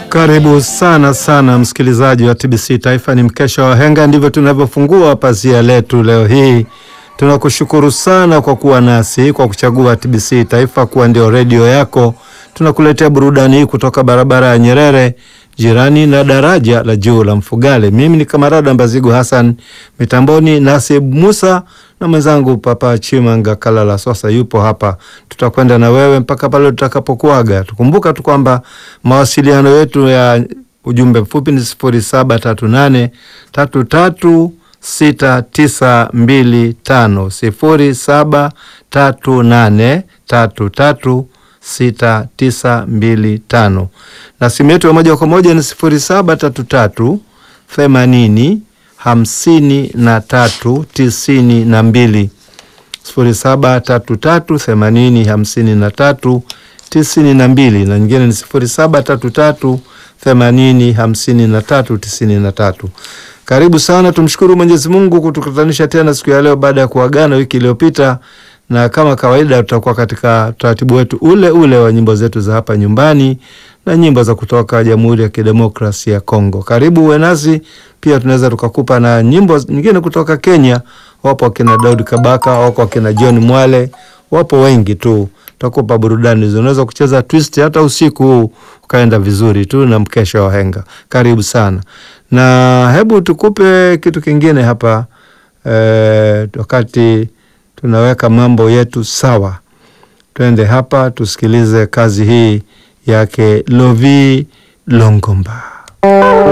Karibu sana sana msikilizaji wa TBC Taifa, ni mkesha wa henga, ndivyo tunavyofungua pazia letu leo hii. Tunakushukuru sana kwa kuwa nasi, kwa kuchagua TBC Taifa kuwa ndio redio yako. Tunakuletea burudani hii kutoka barabara ya Nyerere, jirani na daraja la juu la Mfugale. Mimi ni kamarada Mbazigu Hassan, mitamboni Nasib Musa na mwenzangu Papa Chimanga Kalala Sosa yupo hapa. Tutakwenda na wewe mpaka pale tutakapokuaga. Tukumbuka tu kwamba mawasiliano yetu ya ujumbe mfupi ni sifuri saba tatu nane tatu tatu sita tisa mbili tano sifuri saba tatu nane tatu tatu sita tisa mbili tano na simu yetu ya moja kwa moja ni sifuri saba tatu tatu themanini hamsini na tatu tisini na mbili sifuri saba tatu tatu themanini hamsini na tatu tisini na mbili na nyingine ni sifuri saba tatu tatu themanini hamsini na tatu tisini na tatu. Karibu sana, tumshukuru Mwenyezi Mungu kutukutanisha tena siku ya leo baada ya kuagana wiki iliyopita, na kama kawaida tutakuwa katika utaratibu wetu ule ule wa nyimbo zetu za hapa nyumbani na nyimbo za kutoka Jamhuri ya Kidemokrasia ya Kongo. Karibu uwe nasi pia, tunaweza tukakupa na nyimbo nyingine kutoka Kenya. Wapo wakina Daudi Kabaka, wako wakina John Mwale, wapo wengi tu, tutakupa burudani hizo. Unaweza kucheza twist hata usiku huu ukaenda vizuri tu na mkesha wa henga. Karibu sana, na hebu tukupe kitu kingine hapa eh, wakati tunaweka mambo yetu sawa, twende hapa tusikilize kazi hii yake Lovi Longomba.